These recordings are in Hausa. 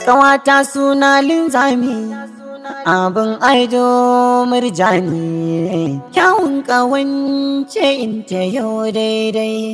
Ƙawata suna linzami abin aido murjani kyawun ƙawance in ta yau daidai.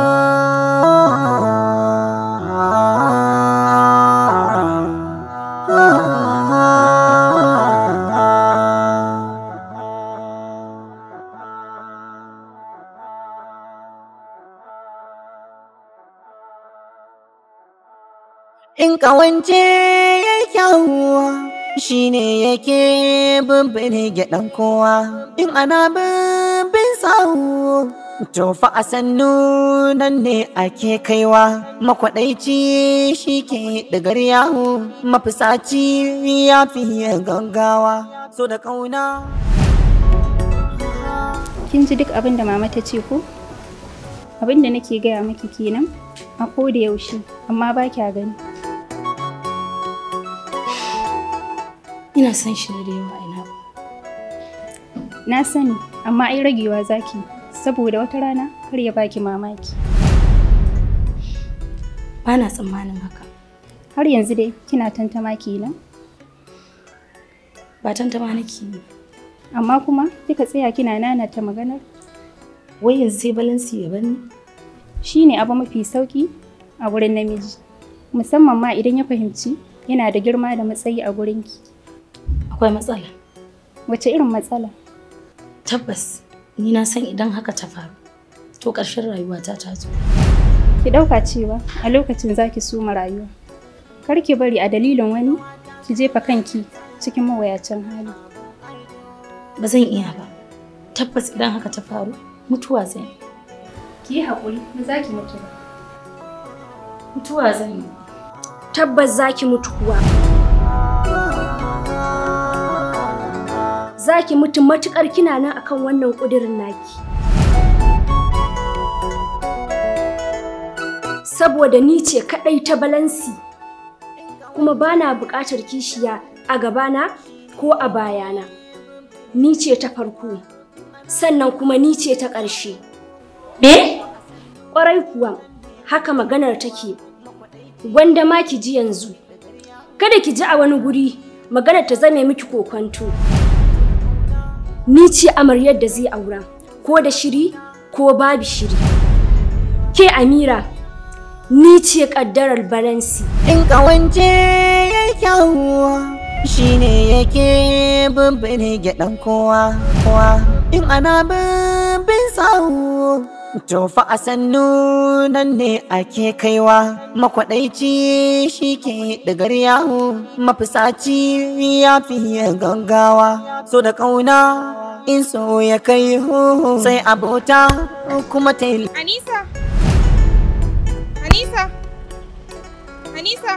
In ƙawance ya kyawuwa shi ne yake bimbini gyaɗan kowa. In ana bimbin sawu to fa a sannu nan ne ake kaiwa. Makwaɗaici shi ke ɗigar yahu mafisaci ya fiye gaggawa. So da ƙauna. kin ji duk abin da mama ta ce ko abin da nake gaya miki kenan a ko da yaushe amma ba kya gani Ina son shi da yawa ina. na sani amma ai ragewa zaki saboda wata rana kar ya baki mamaki Ba na tsammanin haka. har yanzu dai kina tantama kenan Ba tantama nake yi. amma kuma kika tsaya kina nanata maganar Wai yanzu sai balansi ya bani. shine abu mafi sauki a wurin namiji musamman ma idan ya fahimci yana da girma da matsayi a gurinki Akwai matsala. wace irin matsala Tabbas ni na san idan haka ta faru. To ƙarshen rayuwata ta zo. ki ɗauka cewa a lokacin zaki soma rayuwa kar ki bari a dalilin wani ki jefa kanki cikin mawayacin hali Ba zan iya ba. Tabbas idan haka ta faru mutuwa zan yi. ki yi haƙuri ba za ki mutu ba Mutuwa zan yi. tabbas za ki mutu kuwa. Za ki mutu matuƙar kina nan akan wannan ƙudurin naki. Saboda ni ce kaɗai ta balansi, kuma ba na buƙatar kishiya a gabana ko a bayana. Ni ce ta farko, sannan kuma ni ce ta ƙarshe. Me? Ƙwarai kuwa, haka maganar take. Gwanda ma ki ji yanzu. Kada ki ji a wani guri maganar ta zame miki kokonto. Ni ce amaryar da zai aura, ko da shiri ko babu shiri. Ke Amira, ni ce ƙaddarar balansi. In ƙawance ya kyawuwa shi ne yake bimbini gyaɗan kowa. kowa. In ana bimbin sawu to fa a sannu nan ne ake kaiwa. Makwaɗaici shi ke ɗigar yahu mafisaci ya fiye gaggawa. So da ƙauna in so ya kai hu sai abota kuma ta yi Anisa! Anisa! Anisa!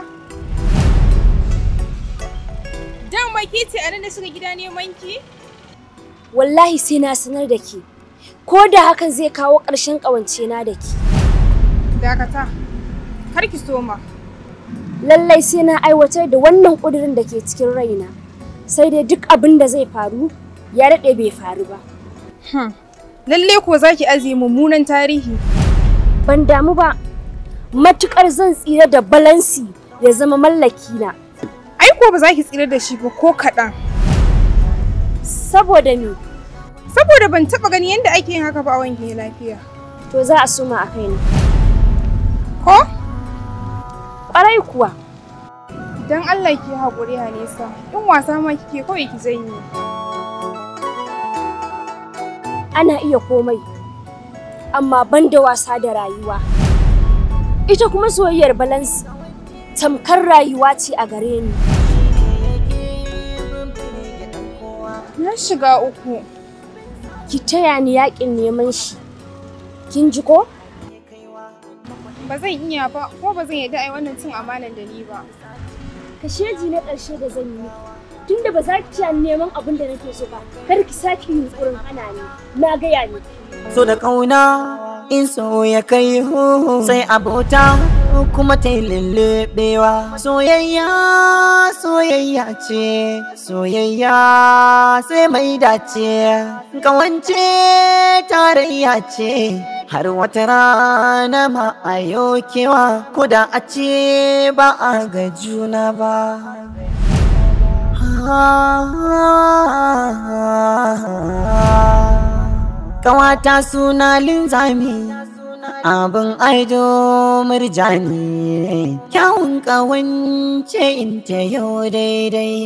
Dama ke ce a nan da shiga gida neman ki? Wallahi sai na sanar da ke. Ko da hakan zai kawo ƙarshen ƙawancena da ke. Dakata, kar ki soma. lallai sai na aiwatar da wannan ƙudurin da ke cikin raina sai dai duk abin da zai faru ya daɗe bai faru ba Lalle ko za ki ajiye mummunan tarihi. ban damu ba matuƙar zan tsira da balansi ya zama mallaki na Ai ko ba za ki tsira da shi ba ko kaɗan. saboda me Saboda ban taɓa gani yadda ake yin haka ba a wanke lafiya. to za a suma a kaina Ko? ƙwarai kuwa Don Allah ki haƙuri Hanisa. In wasa ma kike kawai ki janye. ana iya komai amma ban da wasa da rayuwa ita kuma soyayyar balansi tamkar rayuwa ce a gare ni Na shiga uku. ki taya ni yaƙin neman shi kin ji ko Ba zan iya ba, ko ba zan yarda a yi wannan cin amanan da ni ba. kasheji na ƙarshe da zan yi tunda ba za ki ci neman abin da nake so ba kar ki sake yin tsoron hana ni na gaya ni so da ƙauna in so ya kai hu sai abota kuma ta yi lullubewa soyayya soyayya ce soyayya sai mai dace kawance tarayya ce har wata rana ma a kewa ko da a ce ba a ga juna ba Kawata suna linzami abin aido murjani kyawun kawance in ta yau daidai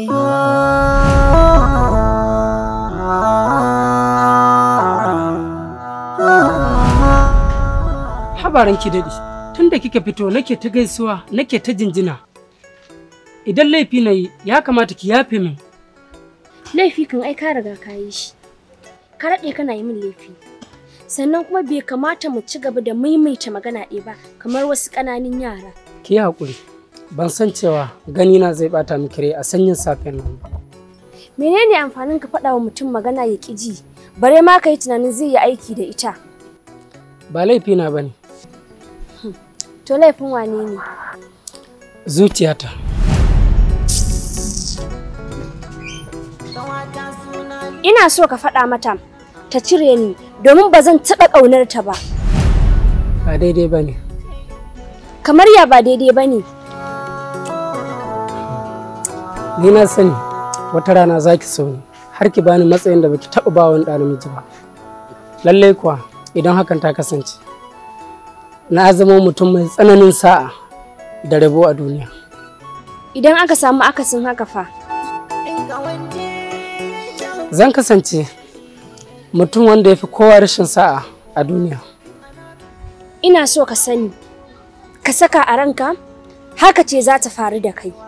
habaran ki daɗi tun da kika fito nake ta gaisuwa nake ta jinjina idan laifi na yi ya kamata ki yafe min laifi kan ai ka riga ka yi shi ka daɗe kana yi min laifi sannan kuma bai kamata mu ci gaba da maimaita magana ɗaya ba kamar wasu ƙananan yara ki yi haƙuri ban san cewa ganina zai bata miki rai a sanyin safen nan ba menene amfanin ka faɗa wa mutum magana ya ƙi ji bare ma ka yi tunanin zai yi aiki da ita ba laifi na bane to laifin wane ne zuciyata ina so ka faɗa mata ta cire ni domin ba zan taɓa ƙaunar ta ba ba daidai bane kamar ya ba daidai ba ne ni na sani wata rana za ki so ni har ki bani matsayin da baki taɓa ba wani ɗa namiji ba lallai kuwa idan hakan ta kasance na zama mutum mai tsananin sa'a da rabo a duniya idan aka samu akasin haka fa zan kasance mutum wanda ya fi kowa rashin sa'a a duniya ina so ka sani ka saka a ranka haka ce za ta faru da kai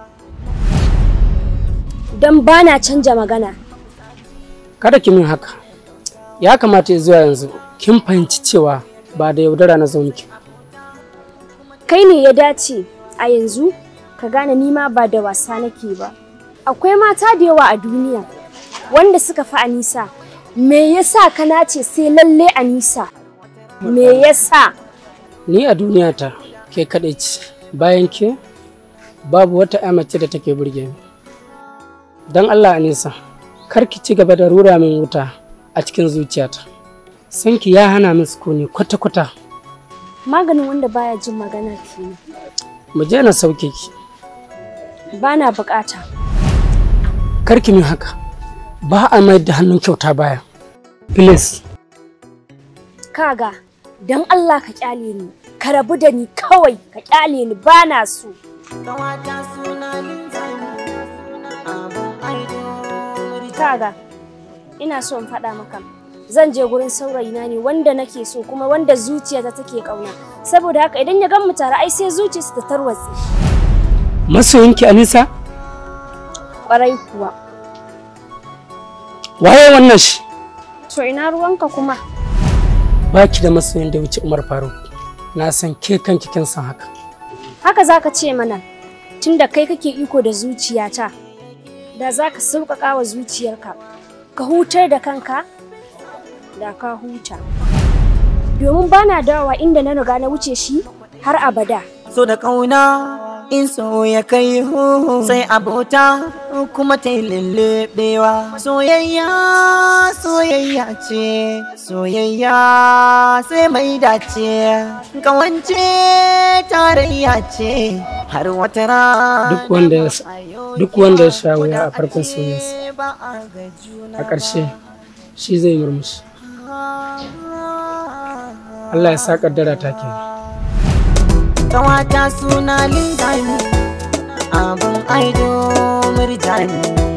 don ba na canja magana kada ki min haka ya kamata zuwa yanzu kin fahimci cewa ba da yaudara na zo miki kai ne ya dace a yanzu ka gane nima ba da wasa nake ba akwai mata da yawa a duniya wanda suka fi anisa me yasa ka nace sai lalle anisa me yasa ni a duniyata ke kaɗai ce bayan ke babu wata ya mace da take burge ni don allah anisa kar ki ci gaba da rura min wuta a cikin zuciyata sanki ya hana min sukuni kwata-kwata maganin wanda baya jin magana kenan mu je na sauke ki bana bukata kar ki min haka ba a mayar da hannun kyauta baya please kaga don Allah ka kyale ni ka rabu da ni kawai ka kyale ni bana so Kawata suna linzami abin aido kaga ina so in faɗa maka zan je gurin saurayina ne wanda nake so kuma wanda zuciyata take ƙauna saboda haka idan ya gan mu tare ai sai zuciyarsa ta tarwatse masoyinki anisa ƙwarai kuwa waye wannan shi to ina ruwanka kuma baki da masoyin da wuce umar faruk na san ke kanki kin san haka haka zaka ce mana tunda kai kake iko da zuciyata da zaka sauƙaƙa wa zuciyarka ka hutar da kanka da ka huta domin bana dawowa inda na riga na wuce shi har abada so da kauna in so ya kai hu sai abota kuma ta yi lullubewa soyayya soyayya ce soyayya sai mai dace kawance tarayya ce har wata rana Duk wanda ya sa- duk wanda ya sha wuya a farkon soyayyarsa, ba a ga juna a ƙarshe shi zai murmushi Allah ya sa kaddara ta ke Kawata suna linzami abin aido murjani